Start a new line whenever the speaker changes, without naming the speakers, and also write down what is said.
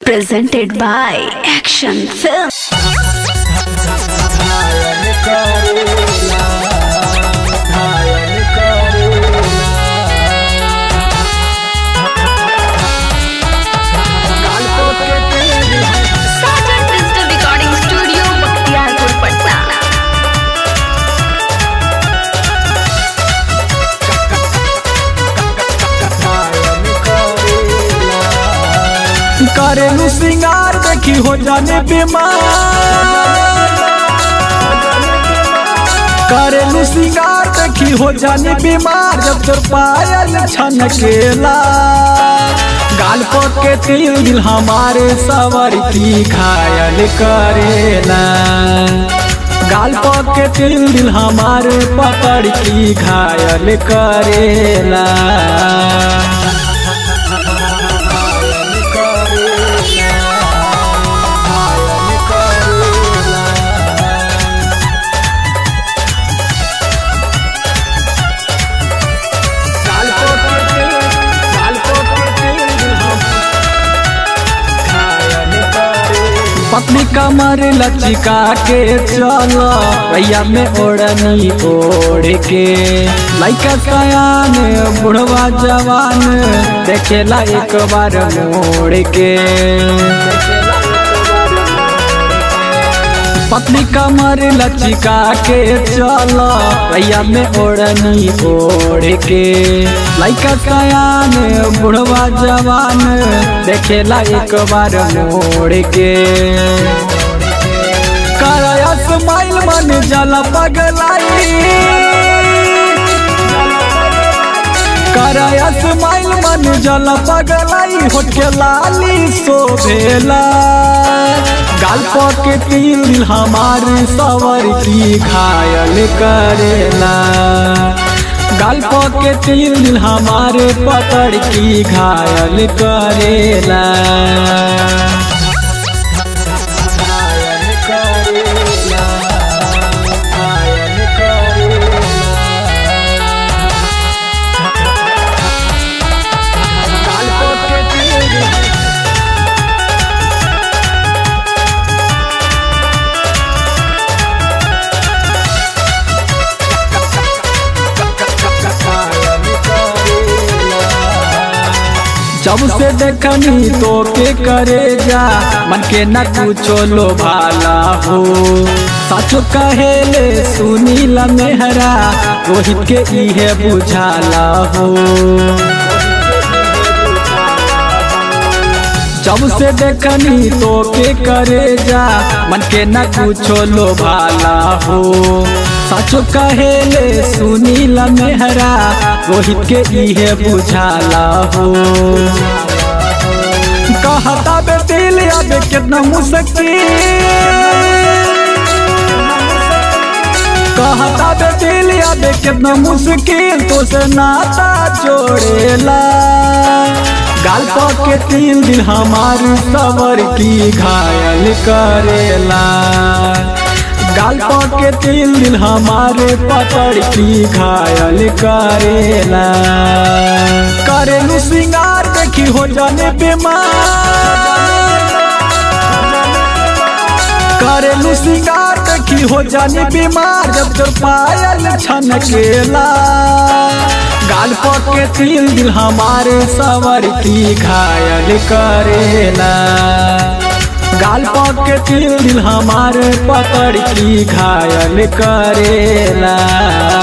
presented by Action Film. Sergeant Digital Recording Studio, Bakhtiarpur, Patna.
करेलू सिंगार देखी हो जाने बीमार करेलू सिंगार देखी हो जाने बीमार जब तोर पायल छनकेला गाल पर के तिल दिल हमारे सवर की घायल करेला गाल पर के तिल दिल हमारे पकड़ की घायल करेला पत्नी कमर लचिका के चल भैया में ओढ़नी ओढ़ के लैका सयान बुढ़वा जवान देखेला एक बार मोड़ के पत्नी कमर लचिका के चल भैया में ओढ़नी ओढ़ के लैका सयान बुढ़वा जवान देखेला एक बार मोड़ के करया स्माइल मन जल पगलाई करया स्माइल मन जल पगलाई होठ के लाली शोभेला गाल के तिल दिल हमारे सवर की घायल करेला गाल के तिल दिल हमारे पकड़ की घायल करेला जब से देखनी तो के करे जा मन के न कुछो लो भाला हो साचो कहेले सुनील मेहरा रोहित के इहे बुझाला हो जब से देखनी तो के करे जा मन के न कुछो लो भाला हो साचो कहेले सुनील मेहरा रोहित के इहे बुझाला हो कहता बे दिल अब कितना मुश्किल कहता बे दिल अब कितना मुश्किल तो से नाता जोड़ेला गाल के तिल दिल हमारी सवर की घायल करेला गाल के तिल दिल हमारे पकड़ की घायल करेला करेलू सिंगार देखी हो जाने बीमार करेलू सिंगार देखी हो जाने बीमार जब तोर पायल छनकेला गाल के तिल दिल हमारे सवर की घायल करेला गाल के तिल दिल हमारे पकड़ की घायल करेला